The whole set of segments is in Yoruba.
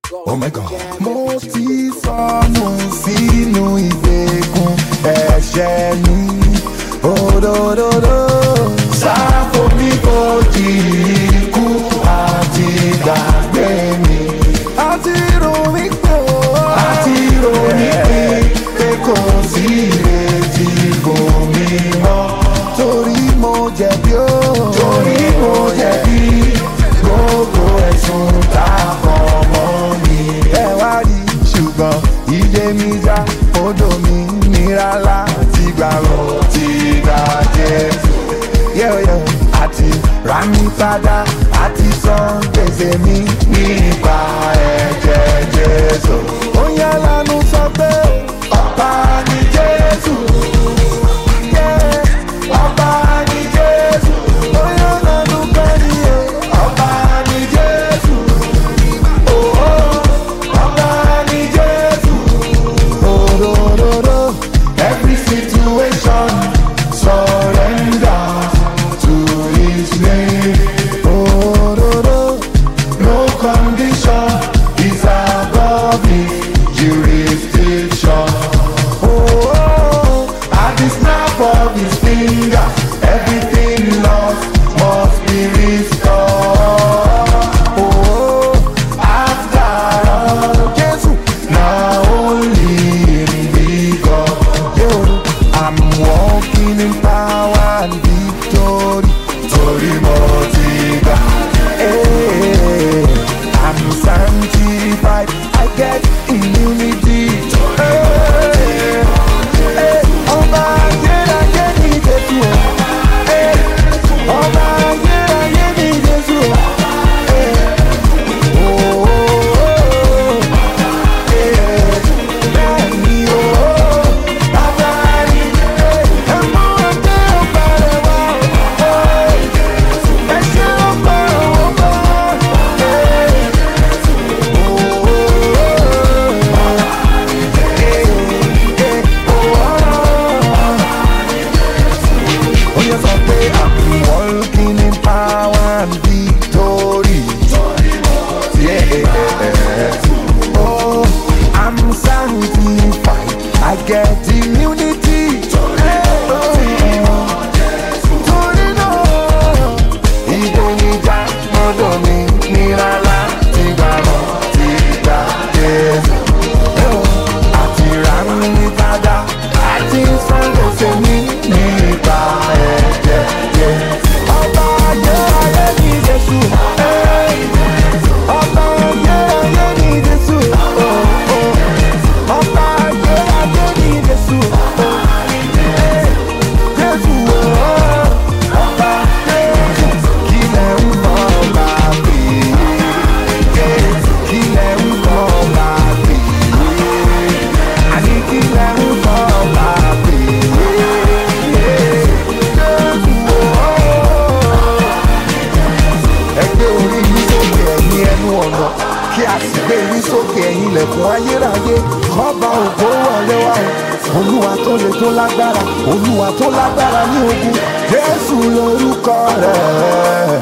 Oh my God. Mo ti sọnù sínú ìgbèkùn ẹ̀ṣẹ̀ mi. Òdòdó. Sáfò mi kò jì ikú àti gbàgbé mi. Àti rò mí pé o. Àti rò mí pé pé kò sí ìrètí kò mí mọ́. Torí mo jẹ̀bi o. Torí mo jẹ̀bi gbogbo ẹ̀sùn tá a kàn mọ́ mi. Ẹ wá rí ṣùgbọ́n ilé mi já odò mi nira láti gbà rọ̀ ti gbà Jésù. Yẹ́ọ̀yẹ́ àti rà mí padà àti san gbèsè mi nípa ẹ̀jẹ̀ Jésù. Ó yẹ lánú sọ pé ọ̀pá ni Jésù. Yeah, ọba ni Jésù. Ó yẹ lánú kẹ́ni ẹ̀ ọba ni Jésù. Oh, oh, ọba ni Jésù. Oh, Every situation surrender to His name. Oh, no condition is above His jurisdiction. Oh, at the snap of His finger, everything lost must be restored. Oh, after all, Jesus, now only in thee, God. Yo, I'm walking in power and victory. Torí mo ti gbà. Hey, I'm sanctified. I get immunity. Hey, hey, ọba ayérayé ni Jésù o. Hey, ọba ayérayé ni Jésù o. Hey, oh, oh, oh. Walking in power and victory. Yeah. Oh, I'm sanctified. I get immunity. Oh, torí náà, ìdènìjà gbọ́dọ̀ mi nira láti gbà mọ́ ti gbà Jésù. Oh, àti rà mí padà, àti san gbèsè mi nípa ẹ̀jẹ̀ Jésù. Ọba ayérayé ni Jésù. Hey. Ọba ayérayé ni Jésù. Oh, oh. Ọba ayérayé ni Jésù. Oh, eh. Jésù, oh. Ọba Jésù. Kí lẹ̀ ń bọ̀ ọba pè é? Kí lẹ̀ ń bọ̀ ọba pè é? Àní kí lẹ̀ ń bọ̀ ọba pè é? Jésù, oh ẹgbẹ́ orí yín sókè ẹ̀yin ẹnu ọ̀nà kí a sì gbé yín sókè ẹ̀yin ilẹ̀kùn ayérayé ọba ògo wọlé wá o olúwa tó le tó lágbára olúwa tó lágbára ní ogun jésù lórúkọ rẹ̀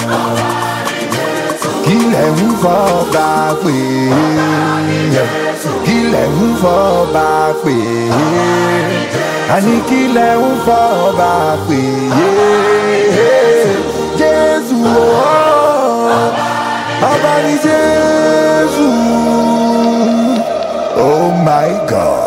kí lẹ̀ ń fọba pè é kí lẹ̀ ń fọba pè é àní kí lẹ̀ ń fọba pè é jésù ooo ọba ní jésù oh my god.